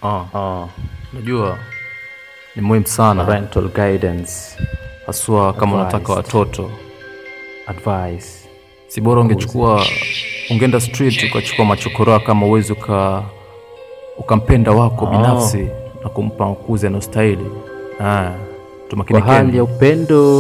Ah, ah. Unajua ni muhimu sana parental guidance haswa kama unataka Advised. watoto, advice si bora ungechukua ungeenda street ukachukua machokoraa kama uwezi uka ukampenda wako binafsi na kumpa makuzi anayostahili. Ah, kwa tumakinikeni. hali ya upendo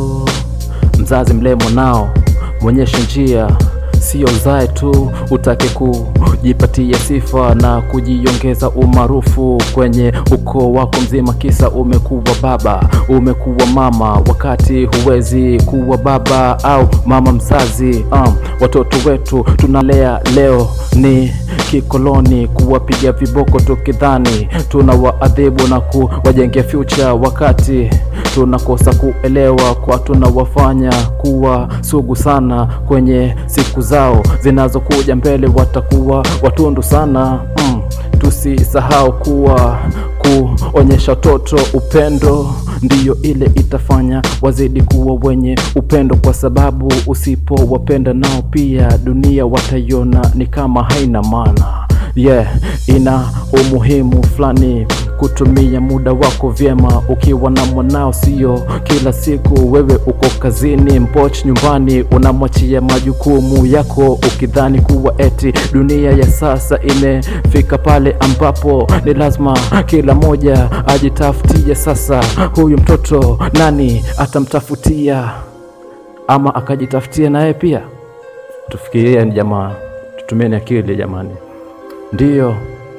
mzazi mlemo nao mwonyeshe njia sio zae tu utake kujipatia sifa na kujiongeza umaarufu kwenye ukoo wako mzima kisa umekuwa baba umekuwa mama wakati huwezi kuwa baba au mama mzazi um, watoto wetu tunalea leo ni kikoloni kuwapiga viboko tukidhani tuna waadhibu na kuwajengea future wakati tunakosa kuelewa kwa tunawafanya kuwa sugu sana kwenye siku zao zinazokuja mbele watakuwa watundu sana mm. tusisahau kuwa kuonyesha watoto upendo ndiyo ile itafanya wazidi kuwa wenye upendo kwa sababu usipowapenda nao pia dunia wataiona ni kama haina maana yeah ina umuhimu fulani kutumia muda wako vyema ukiwa na mwanao sio kila siku wewe uko kazini mpoch nyumbani unamwachia majukumu yako ukidhani kuwa eti dunia ya sasa imefika pale ambapo ni lazima kila moja ajitafutie sasa huyu mtoto nani atamtafutia ama akajitafutia naye pia tufikirie jamaa tutumieni akili jamani ndiyo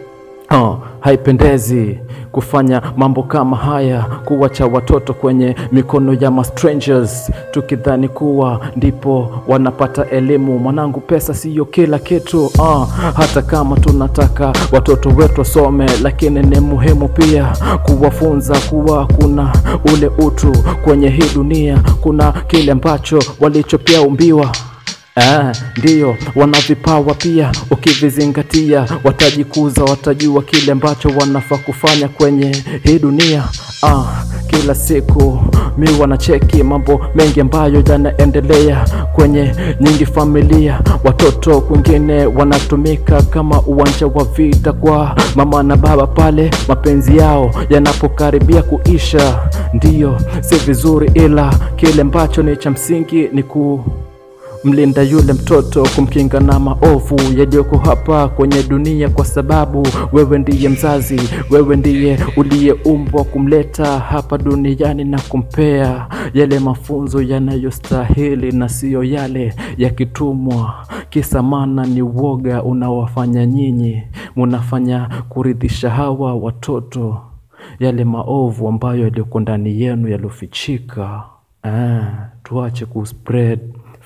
oh, haipendezi kufanya mambo kama haya kuwacha watoto kwenye mikono ya mastrangers tukidhani kuwa ndipo wanapata elimu mwanangu pesa siyo kila kitu uh, hata kama tunataka watoto wetu wasome lakini ni muhimu pia kuwafunza kuwa kuna ule utu kwenye hii dunia kuna kile ambacho walichopia umbiwa Ah, ndiyo wana vipawa pia, ukivizingatia watajikuza, watajua kile ambacho wanafaa kufanya kwenye hii dunia. Ah, kila siku mi wanacheki mambo mengi ambayo yanaendelea kwenye nyingi familia, watoto kwingine wanatumika kama uwanja wa vita kwa mama na baba pale mapenzi yao yanapokaribia kuisha. Ndiyo, si vizuri, ila kile ambacho ni cha msingi ni ku mlinda yule mtoto kumkinga na maovu yaliyoko hapa kwenye dunia, kwa sababu wewe ndiye mzazi, wewe ndiye uliyeumbwa kumleta hapa duniani na kumpea yale mafunzo yanayostahili na siyo yale yakitumwa. Kisa maana ni uoga unaowafanya nyinyi munafanya kuridhisha hawa watoto yale maovu ambayo yaliyoko ndani yenu yaliyofichika. Ah, tuache kuspread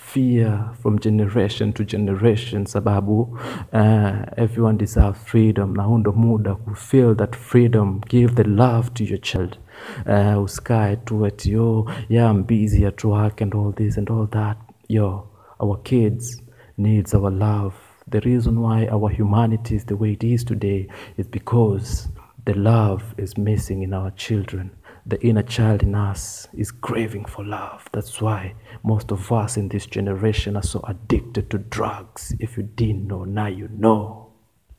fear from generation to generation sababu uh, everyone deserves freedom na huu ndo muda ku feel that freedom give the love to your child uh, usikae tu ati yo yeah I'm busy at work and all this and all that yo our kids needs our love the reason why our humanity is the way it is today is because the love is missing in our children the inner child in us is craving for love. That's why most of us in this generation are so addicted to drugs. If you didn't know, now you know.